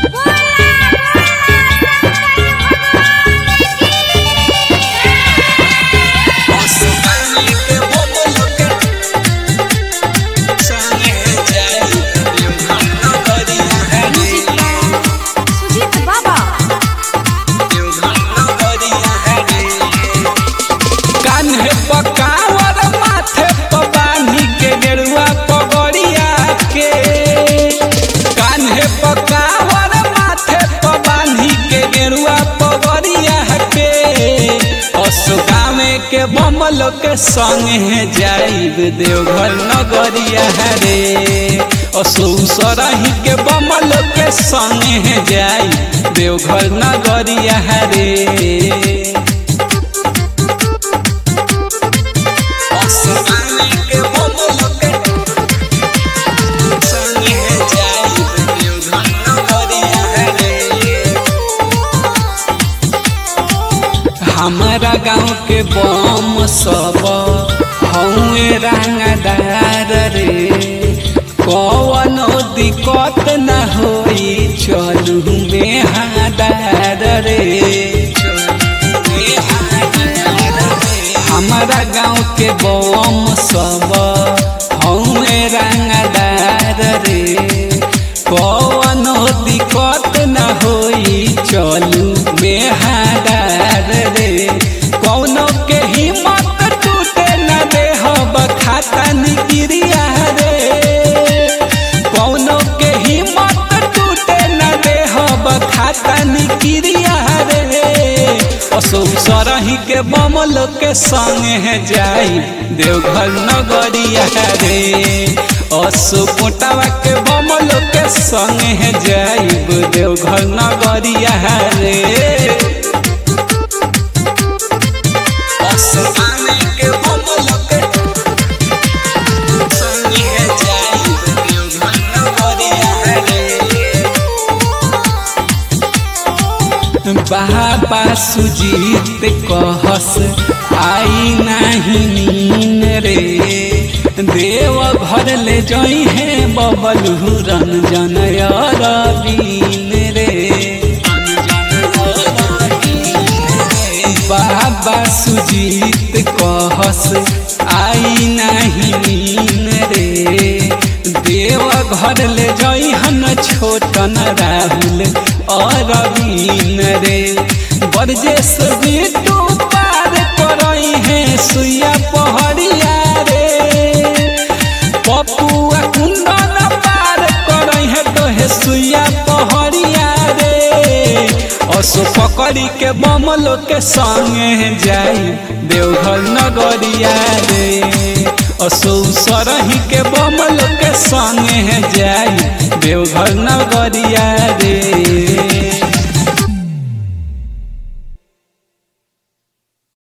सुजीत बाबा कान्हे पकावर माथे पर बांधी के गेरुआ पगड़िया के कान्हे पकावर माथे पर बांधी के गेरुआ पगड़िया के असुगामे के बमल के संगे जाइब देवघर नगरिया रे असुसरही के बमल के संगे जाइब देवघर नगरिया रे हमारा गाँव के बम सब हौए रंगदार रे कवनो दिक्कत न होई चलू में हादार रे हमारा गाँव के बम सब हौए रंगदार रे कवनो दिक्कत न होई चलू में हादार रे कौनो के हिम्मत टूटे न देहब खाता निगिरिया रे कौनो के हिम्मत टूटे न देहब खाता निगिरिया रे असो सरही के बमल के संगे जाई देवघर नगरिया रे असो पोटावा के बमल के संगे जाइब देवघर नगरिया रे बाबा सुजीत कहस आई नहीं नीन रे देव घर ले जई है बबलू रंजन अरबीन रे बाबा सुजीत कहस आई नहीं नीन रे देव घर ले जई हन छोटन राहुल अरबीन रे बरजेश बिटू पार करई है सुइया पहड़िया रे पपुआ कुंदन पार करई है तो है सुइया पहड़िया रे असो पकड़ी के बमलो के संगे जाई देवघर नगरिया रे असो सरही के बमलो के संगे जाई देवघर नगरिया रे